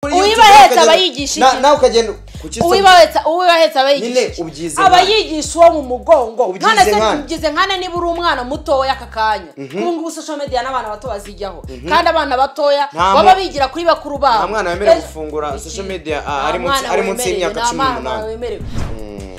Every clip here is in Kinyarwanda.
kuri uwiba YouTube ahetse ukagenda- aba yigisha Na- iki? nawe ukagenda kuki isoko- uwiba ahetse uwiba ahetse aba Nyine yigisha ubyize aba nkana. yigisha uwo mu mugongo Ubyize se nkana. ubyize nkana niba uri umwana mutoya aka kanya ubu ngubu social media n'abana bato bazijyaho kandi abana batoya Nta baba mu- bigira kuri bakuru babo nta mwana wemerewe Eh, gufungura iki- social media, ah, nta ari munsi- mwana ari munsi wemerewe, y'imyaka nta cumi n'umunani. mwana wemerewe.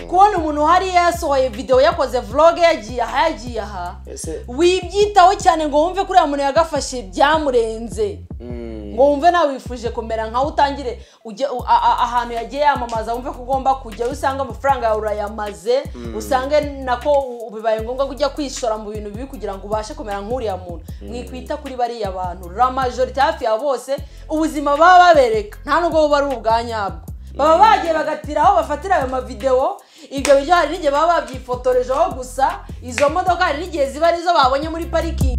kubona umuntu hariya yasohoye videwo yakoze vlog yagiye aha yagiye aha Ese- wibyitaho cyane ngo wumve kuriya muntu yagafashe byamurenze Mm. ngo wumve nawe wifuje kumera nkawe utangire ujye u- a- a- ahantu yagiye yamamaza wumve ko ugomba kujyayo usanga amafaranga yawe urayamaze usange nako u- bibaye ngombwa ko ujya kwishora mu bintu bibi kugira ngo ubashe kumera nk'uriya muntu mwikwita kuri bariya bantu la majorite hafi ya bose ubuzima baba babereka nta nubwo buba ari ubwa nyabwo baba bagiye bagatira aho bafatira ayo mavidewo ibyo biryo hari n'igihe baba babyifotorejeho gusa izo modoka hari n'igihe ziba arizo babonye muri parikingi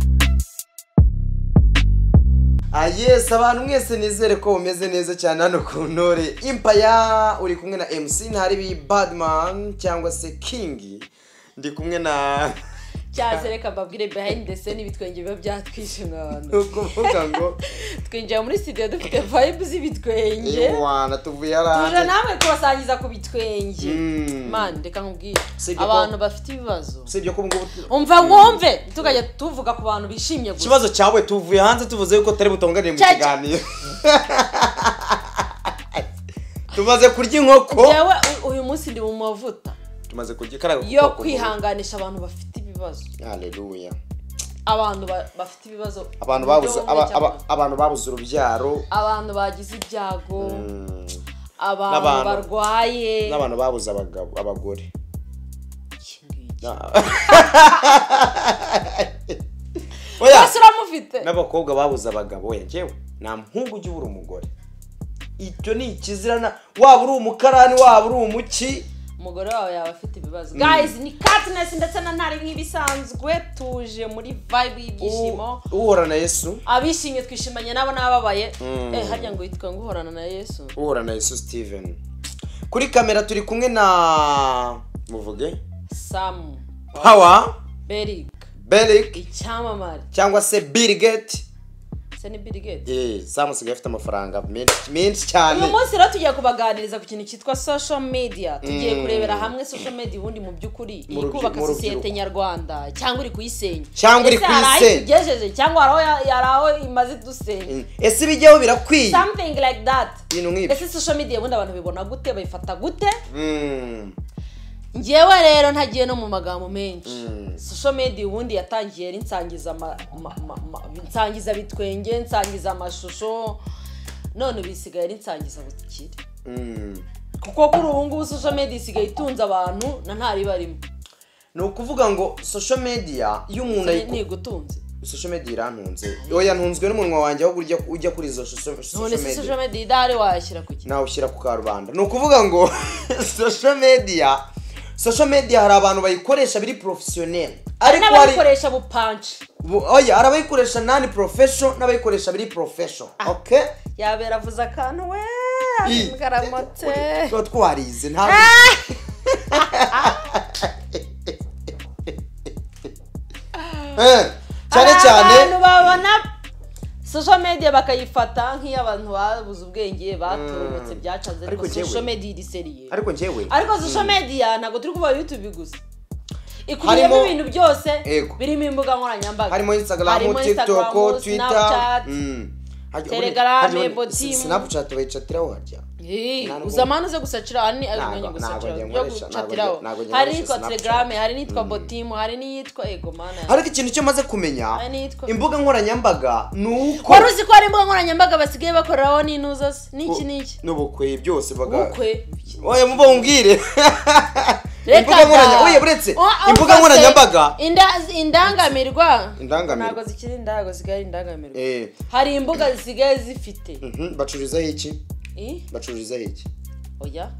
Ah, yes abantu mwese nizere ko mumeze neza cyane hano ku ntore impaya uri kumwe na mc ntaribi badman cyangwa se king ndi kumwe na cyase reka mbabwire behind the scene ibitwenge biba byatwishe ni mwana ukuvuga ngo twinjira muri studio dufite vibe z'ibitwenge yewana tuvuye tuje hanze namwe kubasangiza ku bitwenge Mm. mani reka nkubwire Sibyo ko- abantu bafite ibibazo usibye ko ubu ngubu umva wumve tukajya tuvuga ku bantu bishimye gusa ikibazo cyawe tuvuye hanze tuvuze yuko tutari butonganire mu Cya- kiganiro tumaze kurya inkoko yewe u- uyu munsi ndi mu mavuta tumaze kurya ikarago ku yo kuboko kubi. kwihanganisha abantu bafite ibibazo Hallelujah. abantu ba- bafite ibibazo abantu mu buryo babuze bumwe aba- cyangwa aba- abantu babuze urubyaro abantu bagize ibyago Mm. abantu N'abantu- barwaye n'abantu babuze abagabo abagore Iki ngiki. oya bose uramufite n'abakobwa babuze abagabo oya njyewe nta muhungu ujya ubura umugore icyo ni ikizirana waba uri umukarani waba uri umuki umugore wawe yaba afite ibibazo guys ni katinesi ndetse na ntari nk'ibisanzwe tuje muri vibe y'ibyishimo U- uhora na yesu abishimye twishimanye nabo n'ababaye eh harya ngo yitwa ngo uhorana na yesu uhora na yesu steven kuri kamera turi kumwe na muvuge sam power berig beric icyamamare cyangwa se bill gate se ni bill gates eh samusigaye afite amafaranga menshi menshi cyane uyu munsi rero tugiye kubaganiriza ku kintu cyitwa social media tugiye kurebera hamwe social media ubundi mu by'ukuri Mu iri rubyi- kubaka mu rubyiruko. sosiyete nyarwanda cyangwa iri kuyisenya Cyangwa iri Ese hari aho kuyisenya. itugejeje cyangwa hari aho ya- hari aho imaze idusenya Mm. ese ibijyaho birakwiye something like that ibintu nk'ibyo ese social media ubundi abantu bibona gute bayifata gute Mm. ngewe rero ntagiye no mu magambo menshi social media ubundi yatangiye ari nsangiza ama- ma- ma- ma- nsangiza bitwenge nsangiza amashusho none bisigaye ari nsangiza bukire Mm. kuko kuri ubu ngubu social media isigaye itunze abantu na ntari barimo ni ukuvuga ngo social media iyo umuntu Ni- ayiko ni igutunze social media irantunze oya ntunzwe n'umunwa wanjye aho ujya ujya kuri izo social none social se media social media idahari wayashyira ku kintu nawe ushyira ku karubanda ni ukuvuga ngo social media social media hari abantu bayikoresha biri professionel hari ariko hari n'abayikoresha bupanci bu- oya hari abayikoresha nani profession n'abayikoresha biri profession okay yabera avuze akantu we I- ngaramate tuba twarize ntabwo Eh, cyane Hari cyane abantu babona social media bakayifata nk'iyo abantu babuze ubwenge batorotse byacanze ariko Ariko njyewe- social media iri seriye ariko njyewe ariko social media ntabwo turi kuba youtube gusa ikubiyemo Harimo- ibintu byose Ego. birimo imbuga nkoranyambaga harimo instagram harimo tiktok Instagram, twitter Snapchat. mm. Hajya- Telegram, hajya- Ebo Team. snapchat bayicatiraho harya Eh, Ntabwo- uza amani uze gusacira hari Ntabwo- n'umwanya ntabwo gusacira njye yo nkoresha- ntabwo gucatiraho njye- ntabwo njye hari nkoresha n'iyitwa Snapchat. telegram hari n'iyitwa botimu hari n'iyitwa ego mana ariko ikintu cyo maze kumenya Hari n'iyitwa- imbuga nkoranyambaga ni uko wari uzi ko hari imbuga nkoranyambaga basigaye bakoreraho n'inuza se n'iki n'iki n'ubukwe byose baga ubukwe oya muba umbwire Reka imbuga nkoranya da. oya buretse Oh, oh, imbuga Pastor, nkoranyambaga inda- indangamirwa Indangamirwa. ntabwo zikiri indago zigaye indangamirwa eh hari imbuga zisigaye zifite mhm, bacururizaho iki I? bacururizaho iki oya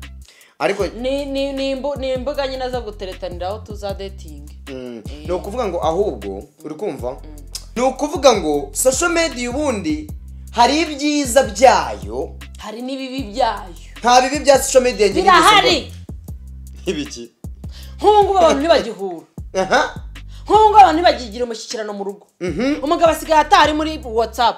ariko ni ni ni imbu- ni imbuga nyine zo guteretaniraho tuza dating Mm. ni ukuvuga ngo ahubwo uri kumva ni ukuvuga ngo social media ubundi hari ibyiza byayo hari n'ibibi byayo nta bibi bya social media njye nigeze birahari mbona. ibiki nk'ubu ngubu abantu ntibagihura aha nk'ubu ngubu abantu ntibagigira umushyikirano mu rugo umugabo asigaye atari muri whatsapp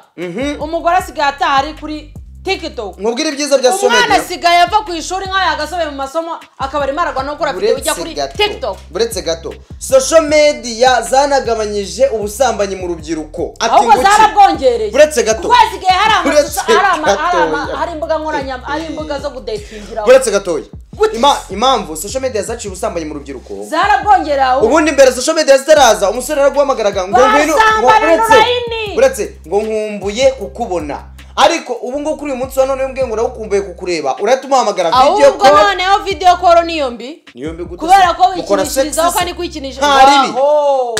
umugore asigaye atari kuri tiktok mubwire ibyiza bya umwana somedia asigaye ava ku ishuri nk'aya agasobe mu masomo akaba arimo aragwa no gukora video ujya kuri tiktok buretse gato social media zanagabanyije ubusambanyi mu rubyiruko Ati ahubwo ngo ki? zarabwongereye Buretse gato. kuko hasigaye hari amashusho Buretse hari ama- hari ama- gatoya. hari imbuga nkoranya hari imbuga zo gudetingiraho buretse gatoya Gute? Ima- impamvu social media zaciye ubusambanyi mu rubyiruko zarabwongerewe ubundi mbere social media zitaraza umusore araguhamagaraga ngo ngwino ngo Basambana buretse n'urayini. buretse ngo nkumbuye kukubona ariko ubu ngubu kuri uyu munsi wa none mbwe ngo uragukumbuye kukureba urahita umuhamagara video ahubwo call noneho video call niyo mbi niyo mbi gute kubera se? ko Mukora sex wikinishirizaho se? kandi kwikinisha Nta ribi. Aho.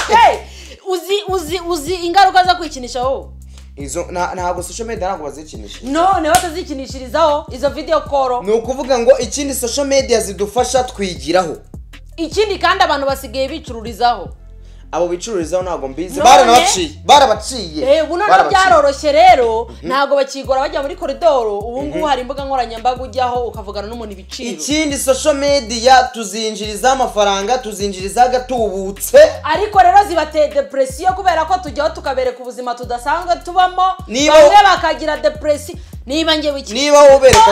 Hey, uzi uzi uzi ingaruka zo kwikinishaho izo nta- ntabwo social media ntabwo bazikinisha noneho batazikinishirizaho izo video call ni ukuvuga ngo ikindi social media zidufasha twigiraho ikindi kandi abantu basigaye bicururizaho abo bicururizaho ntabwo mbizi None? baranabaciye barabacye Eh, ubu noneho Barabacye. byaroroshye rero ntabwo bakigora bajya muri koridoro ubu ngubu hari imbuga nkoranyambaga ujyaho ukavugana n'umuntu ibiciro ikindi social media tuzinjiriza amafaranga tuzinjiriza gatubutse ariko rero zibateye depresiyo kubera ko tujyaho tukabereka ubuzima tudasanzwe tubamo Niba- bamwe bakagira depresiyo niba ngewe iki niba wobereka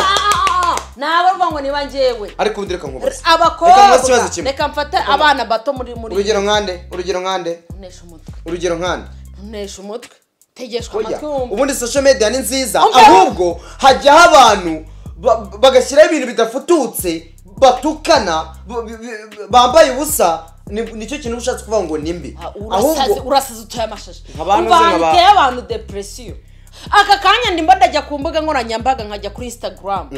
ntabarwa ngo niba ngewe ariko ubundi reka nkubaze Reka abakobwa mubaze ikibazo kimwe. reka mfate abana bato muri muri urugero nkande urugero nkande ntunesha umutwe urugero nkande ntunesha umutwe tegeshwa Oya, amatwi wumve ubundi social media ni nziza Umva. ahubwo hajyaho abantu ba- ba- bagashyiraho ibintu bidafututse batukana b- b- b- bambaye ubusa ni- nicyo kintu uba ushatse kuvuga ngo ni mbi Ah, urasaze ahubwo urasaze utuye amashashi Nk'abantu umva nzi ahantu nk'aba- uteye abantu depresiyo aka kanya ndimba ndajya ku mbuga nkoranyambaga nkajya kuri instagram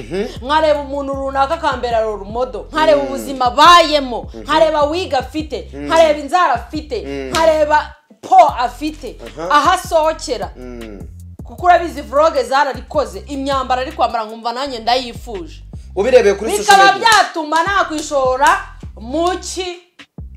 nkareba umuntu runaka akambera rumodo nkareba ubuzima abayemo nkareba wiga afite nkareba inzara afite nkareba po afite aho asohokera Mm. kuko urabizi vloge zararikoze imyambaro ari kwambara nkumva nanjye ndayifuje ubirebeye kuri social bikaba media byatuma nakwishora mu ki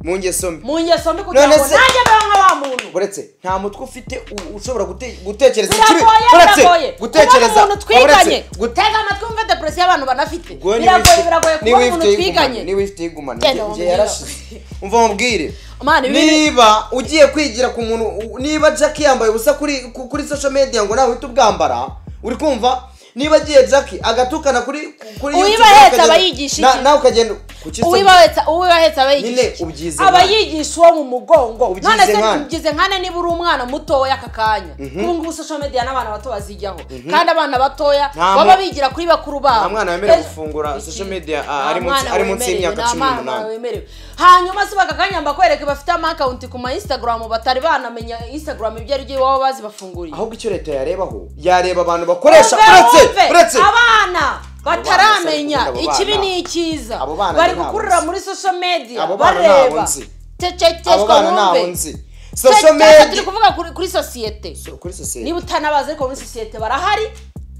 mu ngeso mbi mu ngeso mbi kugira ngo None se- nanjye mbeho nka wa muntu uretse nta mutwe ufite u- ushobora gute- gutekereza ikibi biragoye uretse biragoye gutekereza kubona umuntu twiganye uretse gute- gutega amatwi wumve depresiyo abantu banafite Gwe niba biragoye ifite- biragoye niba kubona umuntu ifite yigumane, twiganye niba ifite igumana Genda njye wamubwire. yarashize umva mubwire Mana, ibi- niba ugiye kwigira ku muntu u- niba jack yambaye ubusa kuri ku- kuri social media ngo nawe uhite ubwambara uri kumva niba agiye jack agatukana kuri kuri Uwiba YouTube, ahetse ukagenda- aba yigisha na- iki? nawe ukagenda ku kiso- uwibahetse uwibahetse Nyine abayigisha ubyize iki? abayigisha uwo mu mugongo Ubyize none se nkana. ubyize nkana niba uri umwana mutoya aka kanya ubu ngubu social media n'abana bato bazijyaho kandi abana batoya Nta mu- baba bigira kuri bakuru babo Nta mwana wemerewe Eh, gufungura iki? social media, ah, Nta ari munsi- mwana ari munsi wemerewe, y'imyaka nta cumi n'umunani. mwana wemerewe hanyuma se bakakanya bakwereke bafite amakawunti ku ma instagram batari banamenya instagram ibyo ari byo iwabo bazibafunguriye ahubwo icyo leta yarebaho yareba abantu bakoresha Umve, uretse umve, uretse abana bataramenya abo bana, ikibi abo bana. n'ikiza Abo bana bari nabo gukurira nzi. muri social media Abo bana nabo bareba nzi. abo cecekeshwa bana nabo wumve nzi social Cecekeshwa, turi media kuvuga kuri- kuri sosiyete So- kuri sosiyete niba utanabazi ariko muri sosiyete barahari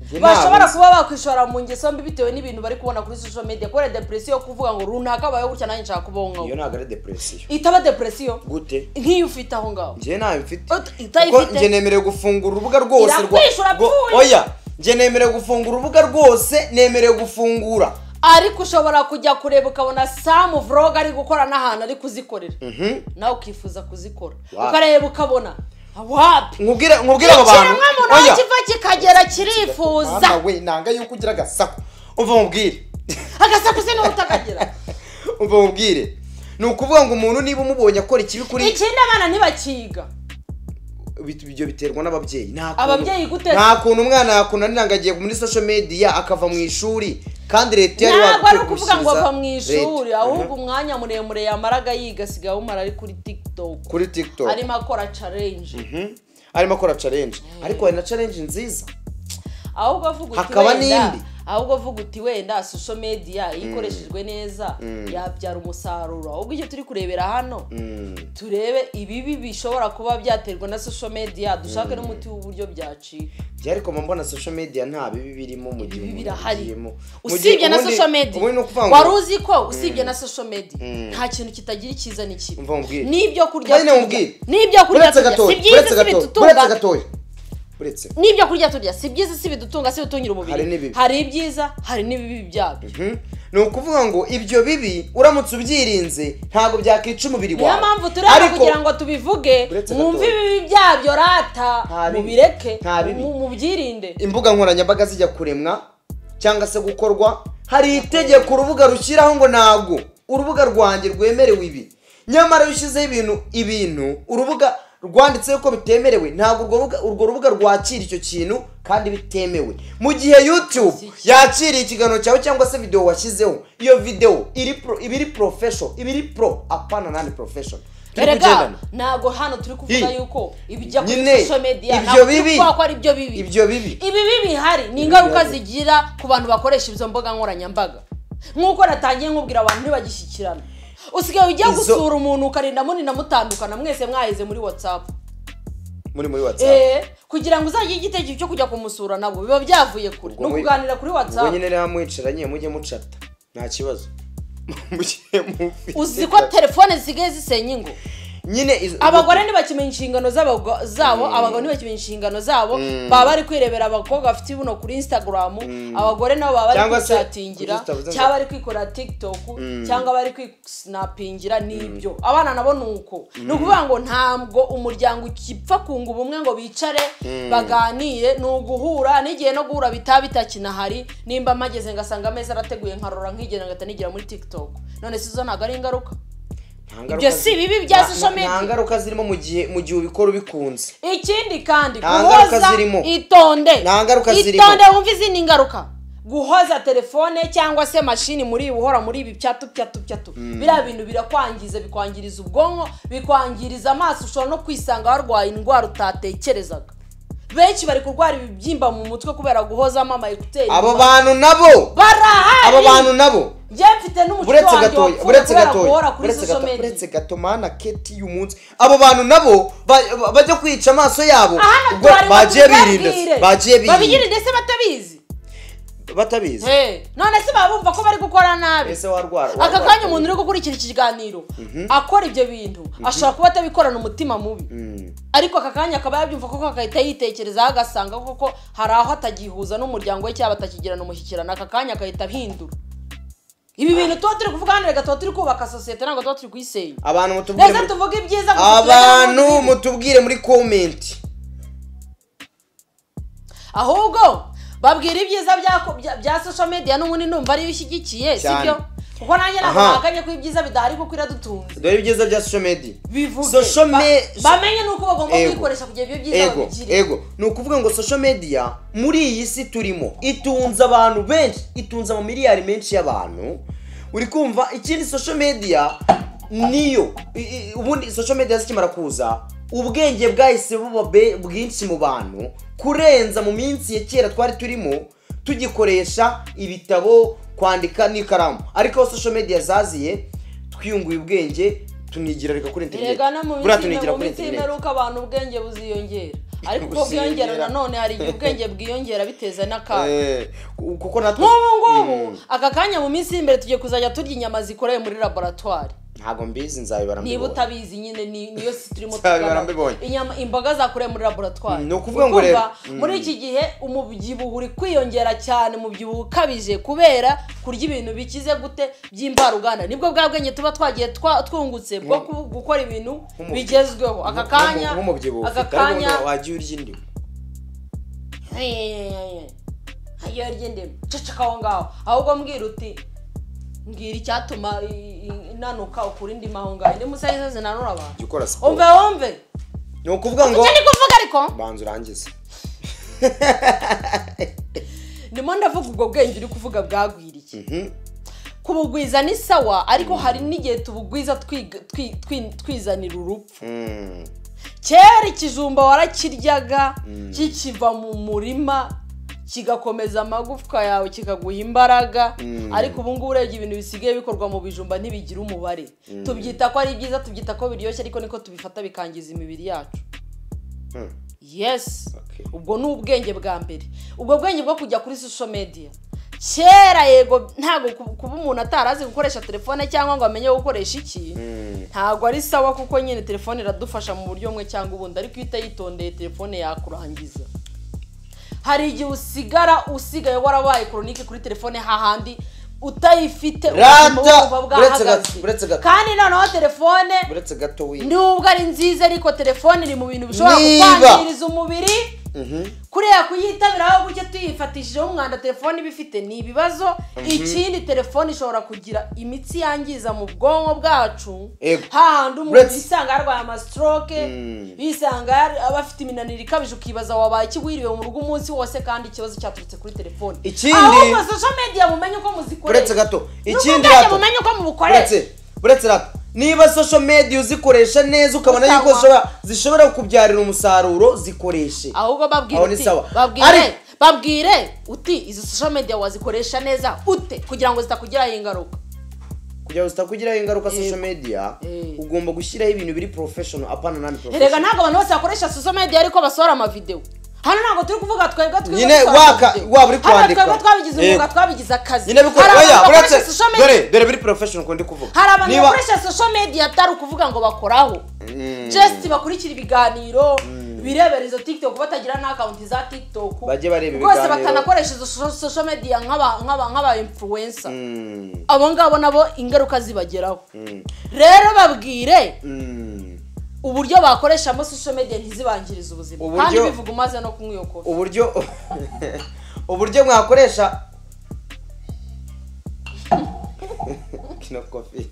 Njye bashobora nabo nzi. kuba bakwishora mu ngeso mbi bitewe n'ibintu bari kubona kuri social media kubera depresiyo yo kuvuga ngo runaka bayo gutya nanjye nshaka kubaho iyo nkawe ntabwo ari depresiyo itaba depresiyo gute nk'iyo ufite aho ngaho njye ntayo mfite Ut- utayo kuko ufite? njye nemerewe gufungura urubuga rwose rwa- Irakwishura rwo- apfuye. oya njye nemerewe gufungura urubuga rwose nemerewe gufungura ariko ushobora kujya kureba ukabona samu vlog ari gukora n'ahantu ari kuzikorera nawe ukifuza kuzikora Wow. ukareba ukabona wapi nkubwire nkubwire abo bantu ikiremwa muntu aho kiva kikagera kirifuza mama we nanga yuko ugira agasaku umva mubwire agasakuze niba utakagira umva mubwire ni ukuvuga ngo umuntu niba umubonye akora ikibi kuri ikindi abana ntibakiga Bit- ibyo biterwa n'ababyeyi nta kuntu- Ababyeyi gute? nta kuntu umwana yakunanira ngo agiye muri social media akava mu ishuri kandi leta yari ntabwo ari yagakwiye ukuvuga ngo kumushyiriza ava mu reta. ishuri ahubwo Mhm. umwanya muremure yamaraga yiga asigaye awumara ari kuri tiktok kuri tiktok arimo akora challenge Mhm. arimo akora challenge ariko hari na challenge nziza ahubwo avuga uti Hakaba wenda n'indi. ahubwo avuga uti wenda social media iyo ikoreshejwe neza yabyara umusaruro ahubwo icyo turi kurebera hano turebe ibibi bishobora kuba byaterwa na social media dushake n'umuti w'uburyo byacika njye ariko mba mbona social media nta bibi birimo mu gihe Ibibi umuntu birahari. agiyemo. Mu gihe usibye na ubundi- social media ubundi ni ukuvuga ngo wari uzi ko usibye na social media nta kintu kitagira icyiza n'ikibi Umva nkubwire. n'ibyo kurya Kandi turya nkubwire. n'ibyo kurya buretse turya si gatoya byiza buretse si gatoya buretse bitutunga gatoya uretse n'ibyo kurya turya si byiza si bidutunga si bidutungira umubiri Hari n'ibibi. hari ibyiza hari n'ibibi byabyo Mhm. ni ukuvuga ngo ibyo bibi uramutse ubyirinze ntabwo byakwica umubiri wawe niyo mpamvu tureba Ariko- kugira ngo tubivuge Uretse mwumve gatoya. ibibi byabyo rata Nta bibi. mubireke Nta bibi. mu- mubyirinde imbuga nkoranyambaga zijya kuremwa cyangwa se gukorwa hari itegeko urubuga rushyiraho ngo ntabwo urubuga rwanjye rwemerewe ibi nyamara iyo ushyizeho ibintu ibintu urubuga rwanditseho ko bitemerewe ntabwo urwo rubuga- urwo rubuga rwakira icyo kintu kandi bitemewe mu gihe youtube Iki- yakiriye ikiganiro cyawe cyangwa se videwo washyizeho iyo videwo iri pro iba iri profession iba iri pro apana nani profession turi erega kugendana ntabwo hano turi kuvuga Hi. yuko ibijya kuri Nyine, social media ibyo ntabwo turi bibi. kuvuga ko ari ibyo bibi ibyo bibi ibi bibi bihari ni ingaruka bihari. zigira ku bantu bakoresha izo mbuga nkoranyambaga nk'uko natangiye nkubwira abantu ntibagishyikirana usigaye ujya Izo- gusura umuntu ukarinda munina mutandukana mwese mwaheze muri whatsapp muri muri whatsapp Eh, kugira ngo uzajye igitekerezo cyo kujya kumusura nabo biba byavuye kure ni Ubwo mu- ukuganira kuri ubwo whatsapp nyine rero mwicaranye mujye mucata nta kibazo mujye mufite uzi ko telefone zisigaye zisenya ingo nyine izo- abagore ntibakimenya inshingano z'abago- zabo abagabo ntibakimenya inshingano zabo baba bari kwirebera abakobwa bafite ibuno kuri instagram abagore nabo baba bari Cyangwa se kwicatingira kuri Insta- cyangwa bari kwikorera tiktok cyangwa bari kwisnapingira n'ibyo abana nabo ni uko ni ukuvuga ngo ntabwo umuryango ukipfa kunga ubumwe ngo bicare baganire ni uguhura n'igihe no guhura bitaba bitakinahari nimba mpageze ngasanga ameza arateguye nkarora nkigenda ngahita nigira muri tiktok none si zo ntabwo ari ingaruka Nta ngaruka ibyo zi- si bibi bya nta- nta- social nta media. ngaruka zirimo mu gihe mu gihe ubikora ubikunze ikindi kandi Nta ngaruka guhoza zirimo. itonde Nta ngaruka zirimo. itonde wumva izindi ngaruka guhoza telefone cyangwa se mashini muri uhora muri ibi pyatu pyatu pyatu biriya bintu birakwangiza bikwangiriza ubwonko bikwangiriza amaso ushobora no kwisanga warwaye indwara utatekerezaga benshi bari kurwara ibibyimba mu mutwe kubera guhozamo ama ekuteri abo bantu nabo abo bantu barahari nabo njye mfite n'umuco uretse wanjye gatoya wapfuye uretse kubera guhora gatoya kuri uretse social gato media uretse gato mana keti y'uyu munsi abo bantu nabo ba- ba- bajya kwica amaso yabo hano ubwo twari bagiye birinda batubibwire. bagiye birinda babigirinde se batabizi batabizi Eh, none se baba bumva ko bari gukora nabi ese warwara aka warwara- kanya umuntu uri gukurikira iki kiganiro akora ibyo bintu ashobora kuba atabikorana umutima mubi Mm. ariko aka kanya akaba yabyumva koko agahita yitekerezaho agasanga koko hari aho atagihuza n'umuryango we cyangwa batakigirana umushyikirano aka kanya agahita ahindura ibi bintu tuba turi kuvuga hano reka tuba turi kubaka sosiyete ntabwo tuba turi kuyisenya abantu mutubwire reka muri- tuvuge ibyiza gusa turebere abantu n'ibindi. mutubwire muri komenti ahubwo babwira ibyiza bya- bya- bya social media n'ubundi numva ariyo ushyigikiye Cyane. sibyo kuko nanjye ntabwo Aha. naganye ko ibyiza bidahari kuko iradutunze dore ibyiza bya social media bivuge Social Ba- me- bamenye nuko bagomba Ego. kwikoresha kugira ibyo byiza ego babigire ego ni ukuvuga ngo social media muri iyi si turimo itunze abantu benshi itunze amamiliyari menshi y'abantu uri kumva ikindi social media niyo i- i- ubundi social media zikimara kuza ubwenge bwahise buba be- bwinshi mu bantu kurenza mu minsi ya kera twari turimo tugikoresha ibitabo kwandika n'ikaramu ariko aho social media zaziye twiyunguye ubwenge tunigira reka kuri internet erega no mu buriya minsi tunigira ime- mu kuri minsi internet y'imperuka abantu ubwenge buziyongera ariko ubwo Buziyongera. bwiyongera nanone hari igihe ubwenge bwiyongera biteza n'akaga Eh, kuko natwe nk'ubu ngubu aka kanya mu minsi y'imbere tugiye kuzajya turya inyama zikorewe muri laboratwari ntabwo mbizi nzabibara niba mbibonye. utabizi nyine ni- niyo si turimo Cyane, tugana. barambibonye. inyama imboga zakurewe muri laboratwari Mm, ni ukuvuga ngo rero, Ukumva, muri iki gihe umubyibuho uri kwiyongera cyane umubyibuho ukabije kubera kurya ibintu bikize gute by'imvaruganda nibwo bwa bwenge tuba twagiye twa- twungutse bwo ku- gukora ibintu Nk'umubyibuho. bigezweho aka Nk'umu- kanya nk'umubyibuho aka ufite, ariko kanya ntabwo wagiye urya indimu iyo ry'indimu ceceka aho ngaho ahubwo mbwira uti mbwira icyatuma i- i- inanuka ukura indimu aho ngaho indimu zari zo zinanura abantu jya ukora umve siporo wumve ni ukuvuga ngo icyo ndi kuvuga ariko banza urangize ndimo ndavuga ubwo bwenge uri kuvuga bwagwiriye Mhm. kubugwiza ni sawa ariko hari n'igihe tubugwiza twiga- twi- twi- twizanira urupfu Mm. kera ikijumba warakiryaga kikiva mu murima kigakomeza amagufwa yawe kikaguha imbaraga ariko ubu ngubu urebye ibintu bisigaye bikorwa mu bijumba ntibigira umubare tubyita ko ari byiza tubyita ko biryoshye ariko niko tubifata bikangiza imibiri yacu Hmm. yes Okay. ubwo ni ubwenge bwa mbere ubwo bwenge bwo kujya kuri social media kera yego ntabwo ku- kuba umuntu atari azi gukoresha telefone cyangwa ngo amenye gukoresha iki ntabwo ari sawa kuko nyine telefone iradufasha mu buryo bumwe cyangwa ubundi ariko iyo utayitondeye telefone yakurangiza hari igihe usigara usigaye warabaye koronike kuri telefone hahandi utayifite Rata! ubuzima buba Buretse gato, bwahagaze buretse gato. kandi noneho telefone uretse gato w'iyi nubwo ari nziza ariko telefone iri mu bintu bishobora Niba- kukwangiriza umubiri kuriya kuyitabiraho gutya tuyifatishijeho umwanda telefone iba ifite ni ibibazo ikindi telefone ishobora kugira imitsi yangiza mu bwonko bwacu Yego. hahandi umuntu Uretse- yisanga yarwaye amastroke yisanga yar- aba afite iminaniro ikabije ukibaza wabaye iki wiriwe mu rugo umunsi wose kandi ikibazo cyaturutse kuri telefone Ikindi- ahubwo social media mumenye uko uretse muzikoresha gato ikindi rato n'ubwo bwajya mumenye uko mubukoresha uretse uretse rato niba social media uzikoresha neza ukabona Usagwa. yuko zishobora zishobora kukubyarira umusaruro zikoreshe ahubwo babwire Aho ni uti sawa. babwire Ariko- babwire uti izi social media wazikoresha neza ute kugira ngo zitakugiraho ingaruka kugira ngo zitakugiraho ingaruka Yego. social media Eh. ugomba gushyiraho ibintu biri professional apana nani erega professional ntabwo abantu bose bakoresha social media ariko basohora amavidewo hano ntabwo turi kuvuga twebwe twebwe Nyine dusohora waka- amavideo. waba uri Hano kwandika. twebwe twabigize umwuga Yego. twabigize akazi nyine bikora Hari abantu oya bakoresha uretse social media- dore dore biri professional kuko ndi kuvuga hari abantu Niba- bakoresha social media atari ukuvuga ngo bakoraho just bakurikira ibiganiro birebera izo tiktok batagira na akawunti za tiktok Bajye bareba rwose ibiganiro. batanakoresha izo so- social media nk'aba- nk'aba nk'aba influencer Mm, abo ngabo nabo ingaruka zibageraho mm, rero babwire mm. uburyo bakoreshamo social media ntizibangirize ubuzima Uburyo- kandi bivuga umaze no kumwiyokora uburyo uburyo mwakoresha kino kofi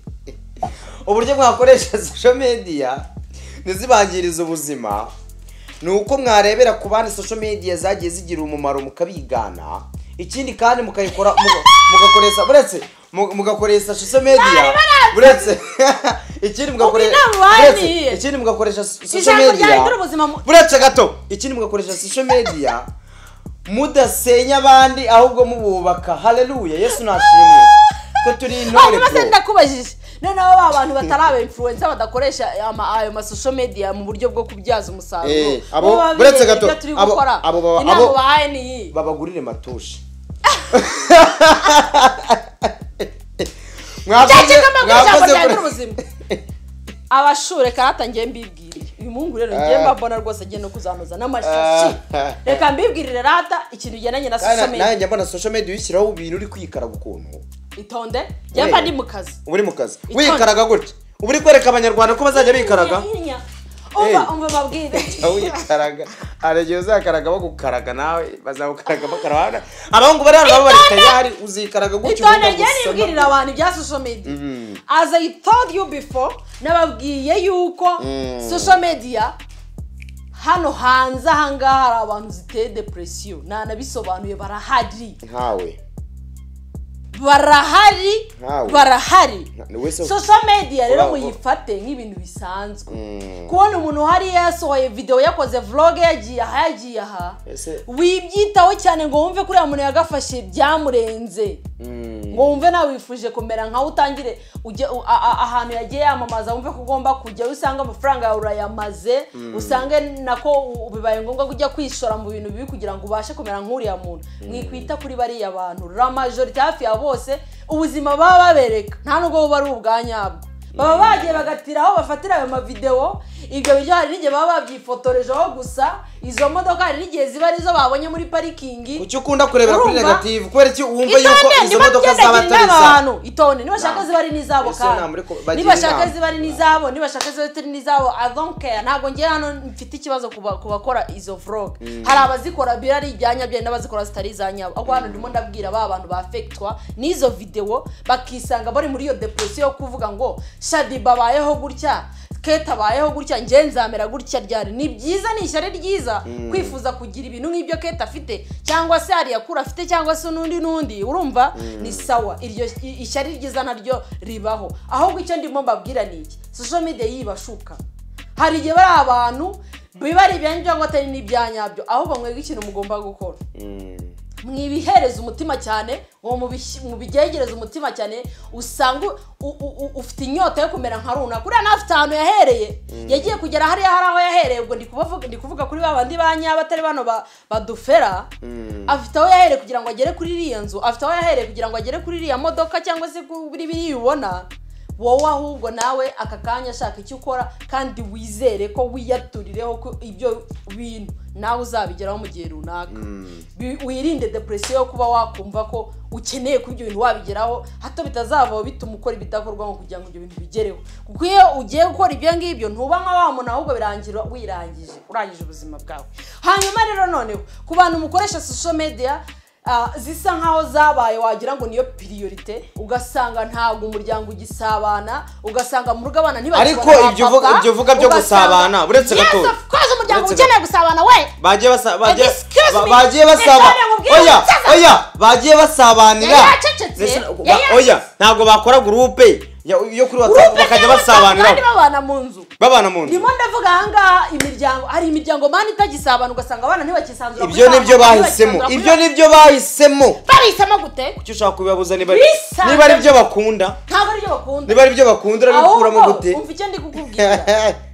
uburyo mwakoresha social media ntizibangirize ubuzima ni uko mwarebera ku bandi social media zagiye zigira umumaro mukabigana ikindi kandi mukayikora muga- mugakoresha buretse mu- mugakoresha social media buretse ikindi mugakoresha Ubwo inama buretse, waniye. ikindi mugakoresha social ijambo ryahindura media ubuzima mu- buretse gato ikindi mugakoresha social media mudasenya abandi ahubwo mububaka haleluya yesu nashimwe ko turi intore hanyuma se bro ndakubajije noneho ba bantu batari aba influencer badakoresha ama- ayo ma social media mu buryo bwo kubyaza umusaruro Eh, abo- Bo babibereye buretse gato, ibyo turi abo- gukora abo baba- inama abo- ubahaye ni iyi babagurire matushi Mwakoze- cyangwa mbabwira ijambo mwakoze ryanjye kure- ubuzima abashure karata ngiye mbibwirire uyu muhungu rero ngiye mbabona rwose agiye no kuzanoza n'amashashi Ah. reka mbibwirire rata ikintu kigendanye na Kana- social media nanjye mbona social media uyishyiraho ibintu uri kwikaraga ukuntu itonde njye mba ndi mu kazi uba uri mu kazi Itonde. wikaraga gutya uba uri kwereka abanyarwanda ko bazajya bikaraga Nyinya, nyinya. Eh. umva umva babwire Jya wikaraga hari igihe uzakaraga bagukaraga nawe bazagukaraga bakaraga abahungu bari hano baba bari tayari uzikaraga gutya itonde ubundi njye agusoma. nibwirira abantu ibya social media as i told you before nababwiye yuko social media hano hanze ahangaha hari abantu ziteye depression ntanabisobanuye barahari nkawe barahari Ntawe. barahari Ni we se- social media rero Uraho. muyifate nk'ibintu bisanzwe Mm. kubona umuntu uhari yasohoye video yakoze vlog yagiye aha yagiye aha Ese- wibyitaho cyane ngo wumve kuriya muntu yagafashe byamurenze Mm. ngo wumve nawe wifuje kumera nkaho utangire ujye u- a- a- ahantu yagiye yamamaza wumve ko ugomba kujya usanga amafaranga yawe urayamaze usange nako u- bibaye ngombwa ko ujya kwishora mu bintu bibi kugira ngo ubashe kumera nk'uriya muntu mwikwita kuri bariya bantu la majorite hafi ya bose ubuzima baba babereka nta nubwo buba ari ubwanyabwo baba bagiye bagatira aho bafatira ayo mavidewo ibyo biryo hari n'igihe baba babyifotorejeho gusa izo modoka hari n'igihe ziba arizo babonye muri parikingi kuki ukunda kurebera kuri Urumva? negative kubera iki wumva yuko itonde izo niba modoka zaba byadagirira atari aba izawe bantu itonde nibashaka Nah. ziba ari n'izabo Ese kandi namureko bagira nibashaka inama. ziba ari n'izabo nibashaka ziba atari n'izabo i don't care ntabwo ngiye hano mfite ikibazo ku ba- ku bakora izo vlog hari abazikora bira ari ibyanya byari n'abazikora zitari izanyabo ahubwo hano ndimo ndabwira ba bantu bafektwa n'izo videwo bakisanga bari muri iyo depression yo kuvuga ngo shadi babayeho gutya keta abayeho gutya njye nzamera gutya ryari ni byiza ni ishyari ryiza kwifuza kugira ibintu nk'ibyo keta afite cyangwa se hari yakura afite cyangwa se n'undi n'undi urumva ni sawa iryo i- ishyari ryiza naryo ribaho ahubwo icyo ndimo mbabwira ni iki social media yibashuka hari igihe bari abantu biba ari ibyanyu cyangwa atari n'ibyanyabyo ahubwo mwebwe ikintu mugomba gukora Mm. mwibihereza umutima cyane uwo mubish- mubigegereze umutima cyane usanga u- u- u- ufite inyota yo kumera nka runaka uriya nawe afite ahantu yahereye yagiye kugera hariya hari aho yahereye ubwo ndi kubavuga- ndi kuvuga kuri ba bandi ba nyabo atari bano ba- badufera afite aho yahereye kugira ngo agere kuri iriya nzu afite aho yahereye kugira ngo agere kuri iriya modoka cyangwa se kuri biriya ubona wowe ahubwo nawe aka kanya shaka icyo ukora kandi wizere ko wiyaturireho ko ibyo bintu nawe uzabigeraho mu gihe runaka Bi- wirinde depresiyo yo kuba wakumva ko ukeneye kuba ibyo bintu wabigeraho hato bitazavaho bituma ukora ibidakorwa ngo kugira ngo ibyo bintu bigereho kuko iyo ugiye gukora ibyo ngibyo ntuba nka wa muntu ahubwo birangira wirangije urangije ubuzima bwawe hanyuma rero noneho ku bantu mukoresha social media Ah, zisa nkaho zabaye wagira ngo niyo piriyorite ugasanga ntabwo umuryango ugisabana ugasanga mu rugo abana ntibakibona Ariko ba ibyo papa, uvuga- ibyo uvuga byo ugasanga- gusabana, uretse gato. yes of course umuryango Uretse ukeneye gusabana we bagiye basa- bagiye- Excuse ba- me, bagiye basaba Ese nkubwire oya umusaza? oya bagiye basabanira Yari yacecetse, Ese- yari ba- yacecetse. oya ntabwo bakora gurupe ya- yo kuri watsapu Groupe bakajya cyangwa kandi basabanira babana mu nzu babana mu nzu ndimo ndavuga ahangaha imiryango hari imiryango mani itagisabana ugasanga abana ntibakisanzura ibyo nibyo bahisemo ibyo nibyo bahisemo bahisemo gute kuki ushaka kubibabuza niba Bisanze- niba ari byo bakunda ntabwo aribyo bakunda niba ari byo bakunda urabikuramo Ahubwo, gute umva icyo ndi kukubwira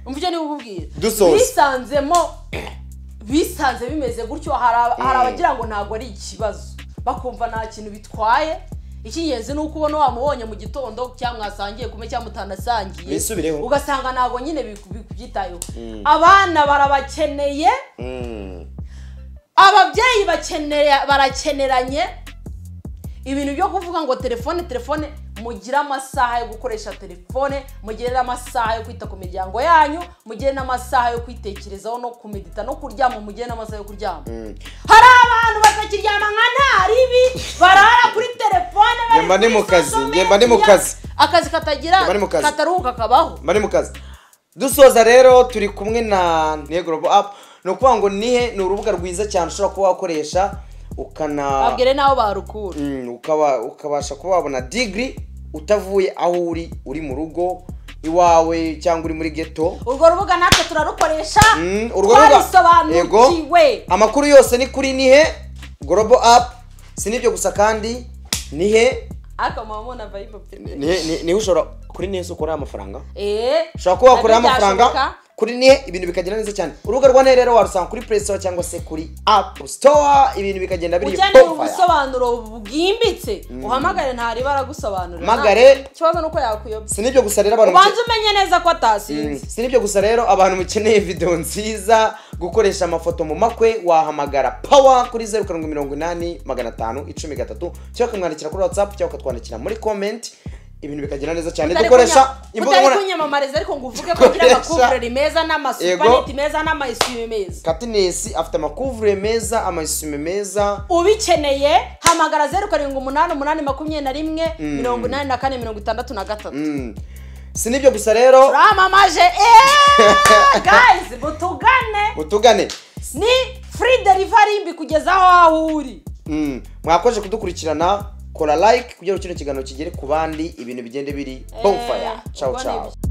umva icyo ndi kukubwira Dusoza. bisanzemo bisanze bimeze gutyo hari aba- hari abagira ngo ntabwo ari ikibazo bakumva nta kintu bitwaye icy'ingenzi ni uko ubona wamubonye mu gitondo cyangwa mwasangiye kumwe cyangwa mutanasangiye Mwisubireho. ugasanga ntabwo nyine biku- bikubyitayeho abana barabakeneye Mm. ababyeyi bakeneye barakeneranye ibintu byo kuvuga ngo telefone telefone mugire amasaha yo gukoresha telefone mugire n'amasaha yo kwita ku miryango yanyu mugire n'amasaha yo kwitekerezaho no kumedita no kuryama mugire n'amasaha yo kuryama hari abantu batakiryama nka ntaribi barara kuri telefone bari Njye mba ndi kuri mu kazi, social njye mba ndi mu media. kazi. akazi katagira Njye mba ndi mu kazi. kataruhuka kabaho bari mu kazi dusoza rero turi kumwe na nihe global apu ni ukuvuga ngo nihe ni urubuga rwiza cyane ushobora kuba wakoresha ukana babwire n'aho barukura Mm, ukaba ukabasha kuba wabona digiri utavuye aho uri uri mu rugo iwawe cyangwa uri muri geto urwo rubuga natwe turarukoresha Mm, urwo rubuga- twarisobanukiwe amakuru yose ni kuri nihe global apu si n'ibyo gusa kandi nihe ariko mama mubona vibe pe nihe ni- nihe ushobora kuri nihe se ukorera amafaranga eee ushobora kuba wakorera amafaranga kuri nihe ibintu bikagenda neza cyane urubuga rwa nihe rero warusanga kuri play store cyangwa se kuri app store ibintu bikagenda biri ukeneye bonfire. ubusobanuro bwimbitse uhamagare ntari baragusobanurira Hamagare. Nta- ikibazo ni uko yakuyobya si n'ibyo gusa rero abantu ubanze umenye neza ko atasinze si n'ibyo gusa rero abantu mukeneye video nziza gukoresha amafoto mu makwe wahamagara power kuri zeru karindwi mirongo inani magana atanu icumi gatatu cyangwa ukamwandikira kuri whatsapp cyangwa ukatwandikira muri comment ibintu bikagenda neza cyane Utari dukoresha kunya- imbuga utari nkoranyambaga kunyamamariza ariko ngo uvuge ko ugira Dukoresha- amakuvureri meza n'amasupaneti meza n'amayisime meza katinesi afite amakuvure meza amasume meza ubikeneye hamagara zeru karindwi umunani umunani makumyabiri na rimwe mirongo inani na kane mirongo itandatu na gatatu Mm. si n'ibyo gusa rero turamamaje eee gayizi mutugane mutugane ni free delivery mbikugezaho aho uri Mm. mwakomeje kudukurikirana kora like kugira ngo kino kiganiro kigere ku bandi ibintu bigende biri bonfire Eh, ciao ubwo ni ciao ibyo.